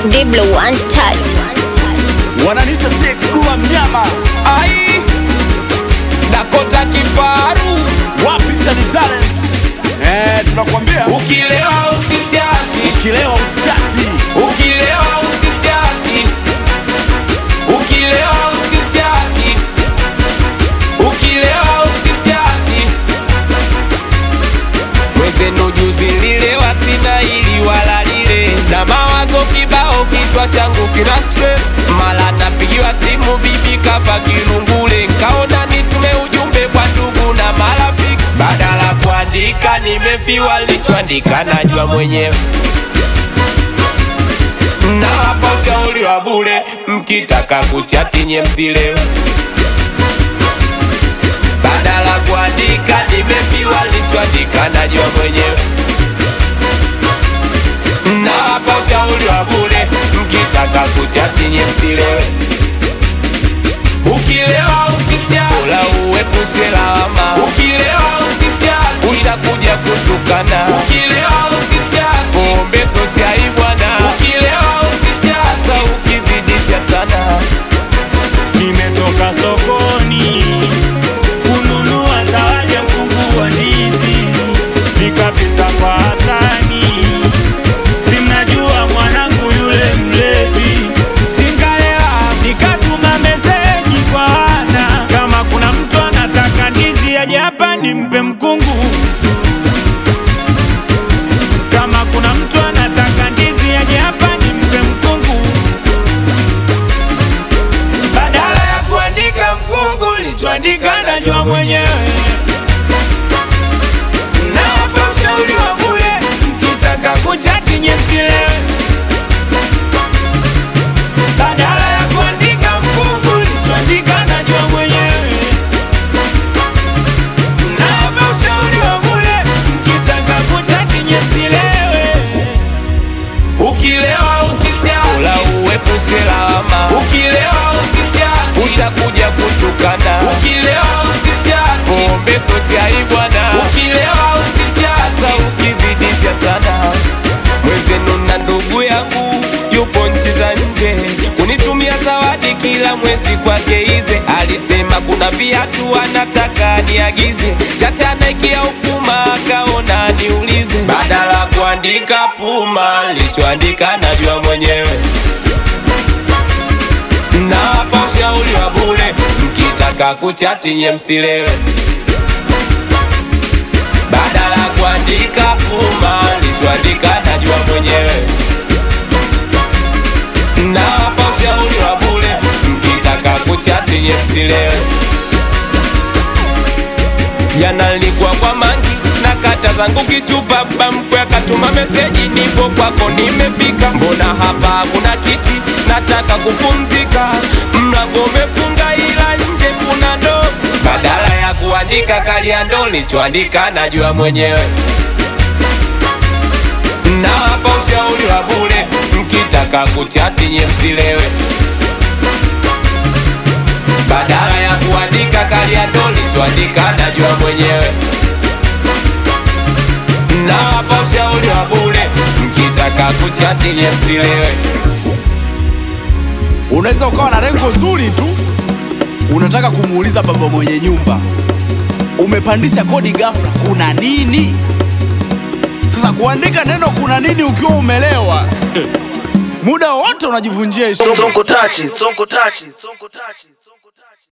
Diblo one touch. wananita TX Dula mnyama ai Dakota kifaru wapi Chani talent eh, tunakwambia Ukilewa usichati, ukilewa usitati ukilewa usichati, ukilewa usichati, ukilewa usichati. Mwenzenu juzi nililewa, sina ili wala lile, na mawazo kibao, kichwa changu kina stress. Mala napigiwa simu, bibi kafa kirungule, nkaona nitume ujumbe kwa ndugu na marafiki, badala kuandika nimefiwa, lichoandika najua mwenyewe nawapa ushauri wa bure, mkitaka kuchati nye msilewe, badala kuandika nimefiwa, lichoandika najua mwenyewe. Nawapa ushauri wa bure, mkitaka kuchati nye msilewe, ukilewa usichati, ula uepushe lawama, ukilewa usichati, utakuja kutukana, ukilewa usichati, pombe so chai bwana, ukilewa usichati, sa ukizidisha sana Nimetoka sokoni kununua zawadi ya mkungu wa ndizi, nikapita kwa Hasani, simnajua mwanangu yule mlevi, singalewa nikatuma meseji kwa Ana, kama kuna mtu anataka ndizi aje hapa nimpe mkungu, kama kuna mtu anataka ndizi aje hapa nimpe mkungu badala ya kuandika mkungu lichoandika najua mwenyewe. Nawapa ushauri wa bure, mkitaka kuchati nye msilewe. Badala ya kuandika mkungu lichoandika najua mwenyewe. Nawapa ushauri wa bure, mkitaka kuchati nye msilewe. Ukilewa usichati, ula uepushe lawama. Ukilewa usichati, utakuja kutukana. Ukilewa usichati, pombe so chai bwana. Ukilewa usichati, sa ukizidisha sana. Mwezenu na ndugu yangu yupo nchi za nje, kunitumia zawadi kila mwezi kwake ize. Alisema kuna viatu anataka niagize, chate anaikia ukuma, akaona niulize. Badala kuandika Puma, lichoandika najua mwenyewe. Nawapa ushauri wa bure, mkitaka kuchati nye msilewe. Badala kuandika Puma, lichoandika najua mwenyewe. Nawapa ushauri wa bure, mkitaka kuchati nye msilewe. Jana nilikuwa kwa mangi na kata zangu kichupa, baba mkwe akatuma meseji, nipo kwako nimefika. Mbona hapa kuna kiti, nataka kupumzika. Mlango umefunga ila nje kuna ndoo. Badala ya kuandika kalia ndo lichoandika najua mwenyewe. Nawapa ushauri wa bure, mkitaka kuchati nye msilewe badala ya kuandika kalia ndo lichoandika najua mwenyewe. Nawapa ushauri wa bure, mkitaka kuchati nye msilewe. unaweza ukawa na lengo zuri tu unataka kumuuliza baba mwenye nyumba umepandisha kodi ghafla kuna nini sasa kuandika neno kuna nini ukiwa umelewa muda wote unajivunjia heshima Sonko tachi, sonko tachi, sonko tachi.